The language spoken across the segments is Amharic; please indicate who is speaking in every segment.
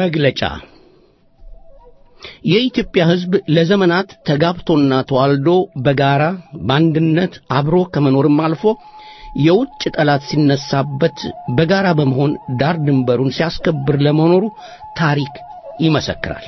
Speaker 1: መግለጫ የኢትዮጵያ ሕዝብ ለዘመናት ተጋብቶና ተዋልዶ በጋራ በአንድነት አብሮ ከመኖርም አልፎ የውጭ ጠላት ሲነሳበት በጋራ በመሆን ዳር ድንበሩን ሲያስከብር ለመኖሩ ታሪክ ይመሰክራል።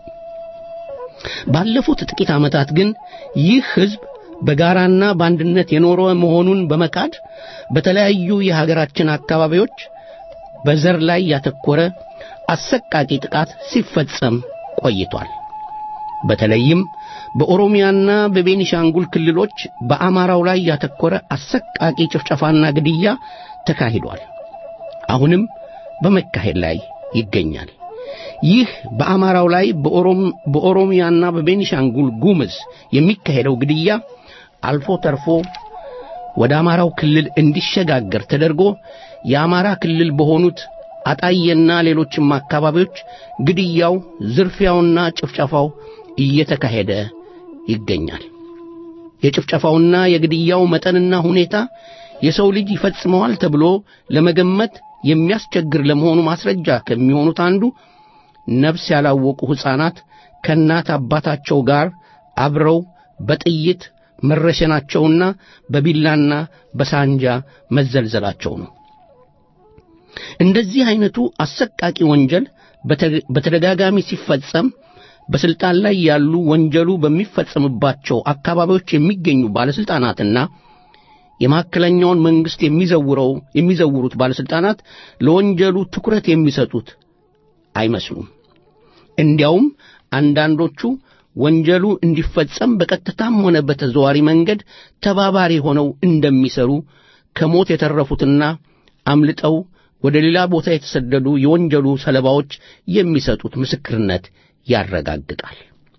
Speaker 1: ባለፉት ጥቂት ዓመታት ግን ይህ ሕዝብ በጋራና በአንድነት የኖረ መሆኑን በመካድ በተለያዩ የሀገራችን አካባቢዎች በዘር ላይ ያተኮረ አሰቃቂ ጥቃት ሲፈጸም ቆይቷል። በተለይም በኦሮሚያና በቤኒሻንጉል ክልሎች በአማራው ላይ ያተኮረ አሰቃቂ ጭፍጨፋና ግድያ ተካሂዷል። አሁንም በመካሄድ ላይ ይገኛል። ይህ በአማራው ላይ በኦሮሚያና በቤኒሻንጉል ጉምዝ የሚካሄደው ግድያ አልፎ ተርፎ ወደ አማራው ክልል እንዲሸጋገር ተደርጎ የአማራ ክልል በሆኑት አጣዬና ሌሎችም አካባቢዎች ግድያው፣ ዝርፊያውና ጭፍጨፋው እየተካሄደ ይገኛል። የጭፍጨፋውና የግድያው መጠንና ሁኔታ የሰው ልጅ ይፈጽመዋል ተብሎ ለመገመት የሚያስቸግር ለመሆኑ ማስረጃ ከሚሆኑት አንዱ ነፍስ ያላወቁ ሕፃናት ከእናት አባታቸው ጋር አብረው በጥይት መረሸናቸውና በቢላና በሳንጃ መዘልዘላቸው ነው። እንደዚህ አይነቱ አሰቃቂ ወንጀል በተደጋጋሚ ሲፈጸም በስልጣን ላይ ያሉ ወንጀሉ በሚፈጸምባቸው አካባቢዎች የሚገኙ ባለስልጣናትና የማዕከለኛውን መንግስት የሚዘውረው የሚዘውሩት ባለስልጣናት ለወንጀሉ ትኩረት የሚሰጡት አይመስሉም። እንዲያውም አንዳንዶቹ ወንጀሉ እንዲፈጸም በቀጥታም ሆነ በተዘዋሪ መንገድ ተባባሪ ሆነው እንደሚሰሩ ከሞት የተረፉትና አምልጠው ወደ ሌላ ቦታ የተሰደዱ የወንጀሉ ሰለባዎች የሚሰጡት ምስክርነት ያረጋግጣል።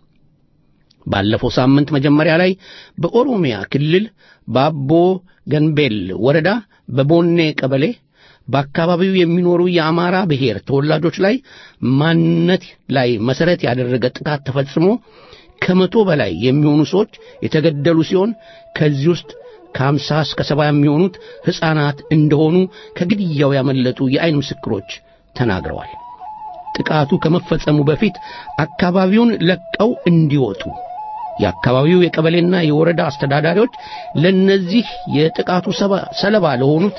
Speaker 1: ባለፈው ሳምንት መጀመሪያ ላይ በኦሮሚያ ክልል በአቦ ገንቤል ወረዳ በቦኔ ቀበሌ በአካባቢው የሚኖሩ የአማራ ብሔር ተወላጆች ላይ ማንነት ላይ መሰረት ያደረገ ጥቃት ተፈጽሞ ከመቶ በላይ የሚሆኑ ሰዎች የተገደሉ ሲሆን ከዚህ ውስጥ ከአምሳ እስከ ሰባ የሚሆኑት ሕፃናት እንደሆኑ ከግድያው ያመለጡ የዐይን ምስክሮች ተናግረዋል። ጥቃቱ ከመፈጸሙ በፊት አካባቢውን ለቀው እንዲወጡ የአካባቢው የቀበሌና የወረዳ አስተዳዳሪዎች ለነዚህ የጥቃቱ ሰለባ ለሆኑት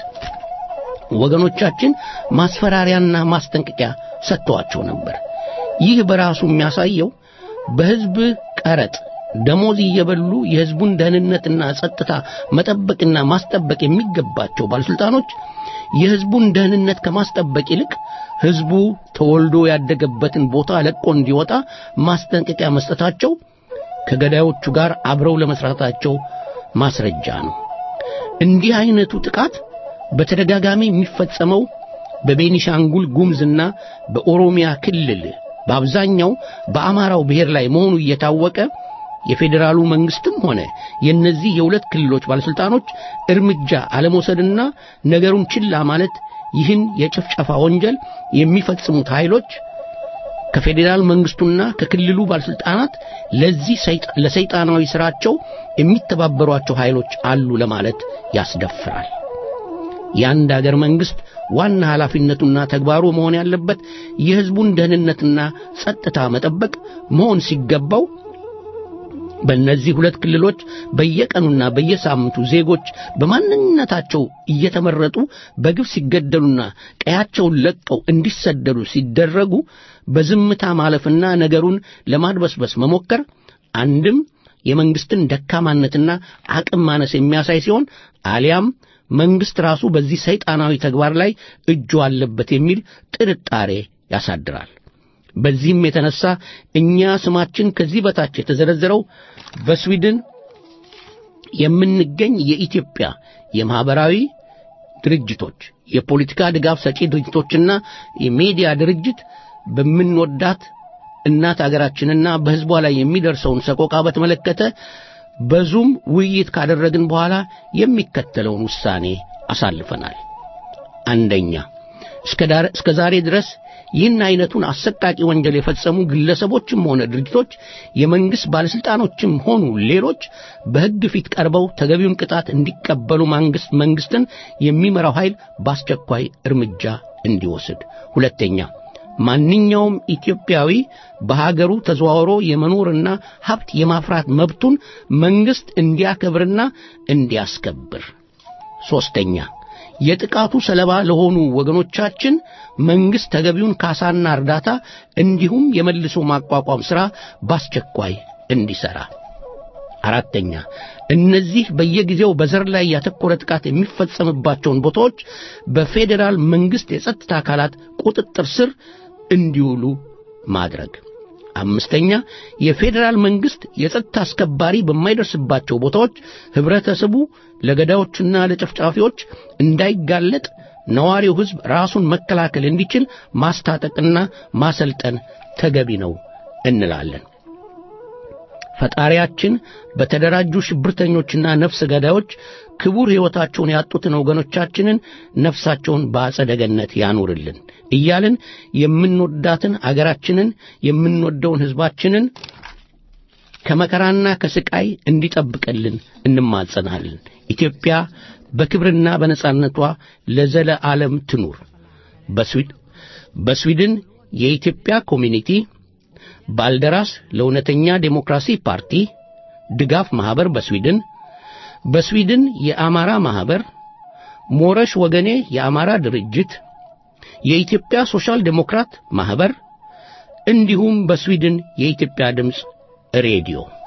Speaker 1: ወገኖቻችን ማስፈራሪያና ማስጠንቀቂያ ሰጥተዋቸው ነበር። ይህ በራሱ የሚያሳየው በሕዝብ ቀረጥ ደሞዝ እየበሉ የሕዝቡን ደህንነትና ጸጥታ መጠበቅና ማስጠበቅ የሚገባቸው ባለሥልጣኖች የሕዝቡን ደህንነት ከማስጠበቅ ይልቅ ሕዝቡ ተወልዶ ያደገበትን ቦታ ለቆ እንዲወጣ ማስጠንቀቂያ መስጠታቸው ከገዳዮቹ ጋር አብረው ለመስራታቸው ማስረጃ ነው። እንዲህ አይነቱ ጥቃት በተደጋጋሚ የሚፈጸመው በቤኒሻንጉል ጉምዝና በኦሮሚያ ክልል በአብዛኛው በአማራው ብሔር ላይ መሆኑ እየታወቀ የፌዴራሉ መንግስትም ሆነ የእነዚህ የሁለት ክልሎች ባለሥልጣኖች እርምጃ አለመውሰድና ነገሩን ችላ ማለት ይህን የጭፍጨፋ ወንጀል የሚፈጽሙት ኃይሎች ከፌዴራል መንግስቱና ከክልሉ ባለሥልጣናት ለዚህ ለሰይጣናዊ ሥራቸው የሚተባበሯቸው ኃይሎች አሉ ለማለት ያስደፍራል። የአንድ አገር መንግስት ዋና ኃላፊነቱና ተግባሩ መሆን ያለበት የሕዝቡን ደህንነትና ጸጥታ መጠበቅ መሆን ሲገባው በእነዚህ ሁለት ክልሎች በየቀኑና በየሳምንቱ ዜጎች በማንነታቸው እየተመረጡ በግፍ ሲገደሉና ቀያቸውን ለቀው እንዲሰደዱ ሲደረጉ በዝምታ ማለፍና ነገሩን ለማድበስበስ መሞከር አንድም የመንግስትን ደካማነትና አቅም ማነስ የሚያሳይ ሲሆን አሊያም መንግስት ራሱ በዚህ ሰይጣናዊ ተግባር ላይ እጁ አለበት የሚል ጥርጣሬ ያሳድራል። በዚህም የተነሳ እኛ ስማችን ከዚህ በታች የተዘረዘረው በስዊድን የምንገኝ የኢትዮጵያ የማህበራዊ ድርጅቶች፣ የፖለቲካ ድጋፍ ሰጪ ድርጅቶችና የሚዲያ ድርጅት በምንወዳት እናት አገራችንና በሕዝቧ ላይ የሚደርሰውን ሰቆቃ በተመለከተ በዙም ውይይት ካደረግን የሚከተለውን ውሳኔ አሳልፈናል። አንደኛ እስከ ዛሬ ድረስ ይህን አይነቱን አሰቃቂ ወንጀል የፈጸሙ ግለሰቦችም ሆነ ድርጅቶች የመንግስት ባለስልጣኖችም ሆኑ ሌሎች በሕግ ፊት ቀርበው ተገቢውን ቅጣት እንዲቀበሉ መንግስት መንግስትን የሚመራው ኃይል በአስቸኳይ እርምጃ እንዲወስድ። ሁለተኛ ማንኛውም ኢትዮጵያዊ በሀገሩ ተዘዋውሮ የመኖርና ሀብት የማፍራት መብቱን መንግስት እንዲያከብርና እንዲያስከብር። ሶስተኛ የጥቃቱ ሰለባ ለሆኑ ወገኖቻችን መንግስት ተገቢውን ካሳና እርዳታ እንዲሁም የመልሶ ማቋቋም ሥራ በአስቸኳይ እንዲሠራ። አራተኛ እነዚህ በየጊዜው በዘር ላይ ያተኮረ ጥቃት የሚፈጸምባቸውን ቦታዎች በፌዴራል መንግስት የጸጥታ አካላት ቁጥጥር ስር እንዲውሉ ማድረግ። አምስተኛ የፌዴራል መንግስት የጸጥታ አስከባሪ በማይደርስባቸው ቦታዎች ህብረተሰቡ ለገዳዮችና ለጨፍጫፊዎች እንዳይጋለጥ ነዋሪው ህዝብ ራሱን መከላከል እንዲችል ማስታጠቅና ማሰልጠን ተገቢ ነው እንላለን። ፈጣሪያችን በተደራጁ ሽብርተኞችና ነፍስ ገዳዮች ክቡር ሕይወታቸውን ያጡትን ወገኖቻችንን ነፍሳቸውን በአጸደ ገነት ያኑርልን እያልን የምንወዳትን አገራችንን የምንወደውን ሕዝባችንን ከመከራና ከስቃይ እንዲጠብቅልን እንማጸናለን። ኢትዮጵያ በክብርና በነጻነቷ ለዘለ ዓለም ትኑር። በስዊድን የኢትዮጵያ ኮሚኒቲ ባልደራስ ለእውነተኛ ዴሞክራሲ ፓርቲ ድጋፍ ማህበር በስዊድን በስዊድን የአማራ ማህበር ሞረሽ ወገኔ የአማራ ድርጅት የኢትዮጵያ ሶሻል ዴሞክራት ማህበር እንዲሁም በስዊድን የኢትዮጵያ ድምፅ ሬዲዮ